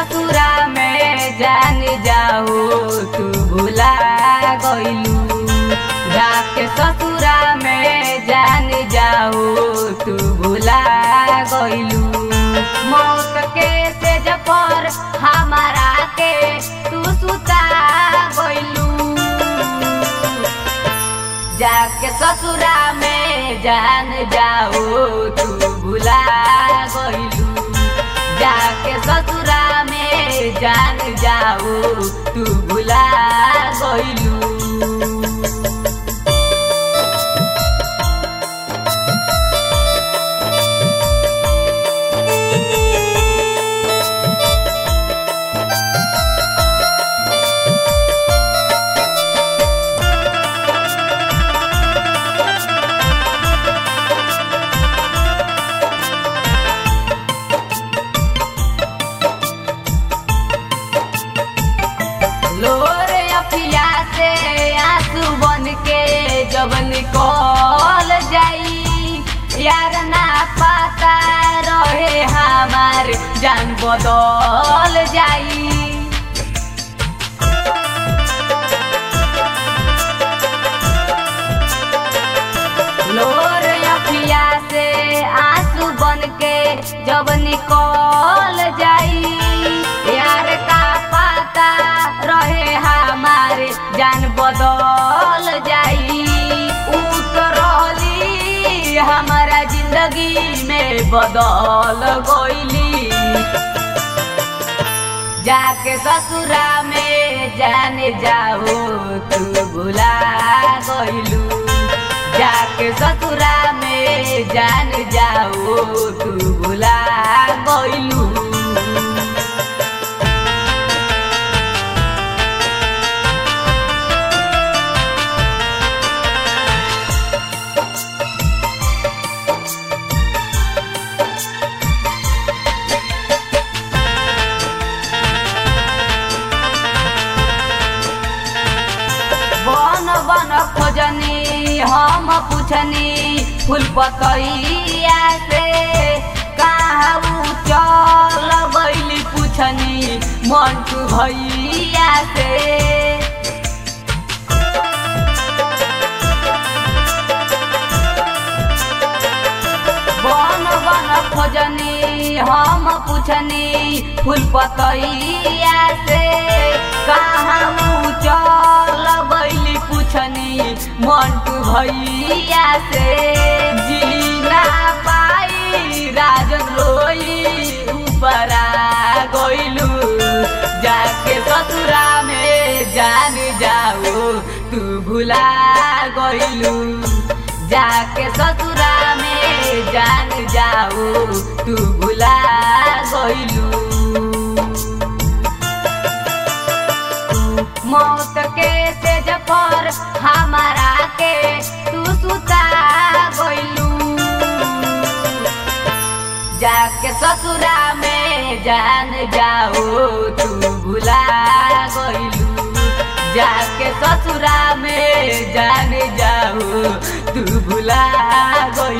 ससुरा में जान जाओ तू भुला गइलू जाके ससुरा में जान जाओ तू भुला गइलू मौत के सेज पर हमारा के तू सुता गइलू जाके ससुरा में जान जाओ तू भुला गइलू जाके ससुरा में जान जाओ तू भुला गइलू लोरे अखिया से आंसू बन के जब निकल जाई यार ना पता रहे हमार जान बदल जाई लोर अखिया से आंसू बन के जब निकल जाई यार का पता रहे हमारे जान बदल जाई ऊ तो रहली हमारा जिंदगी में बदल गइली जाके ससुरा में जाने जाओ तू भुला गइलू जाके ससुरा में जान जाओ तू भुला गइलू बन बन खोजनी हम पुछनी फूल पतैया से कहाँ ऊ चल गइली पुछनी मंटू भैया से बन बन खोजनी हम पुछनी फूल पतैया से कहाँ ऊ चल गइली पुछनी मंटू भैया से जीना पाई राजन रोई ऊपरा गइलू जाके ससुरा में जान जाओ तू भुला गइलू जाके ससुरा में जान जाओ तू भुला गइलू मौत के सेज पर हमारा के तू सुता गइलू जाके ससुरा में जान जाओ तू भुला गइलू जाके ससुरा में जान जाओ तू भुला गइलू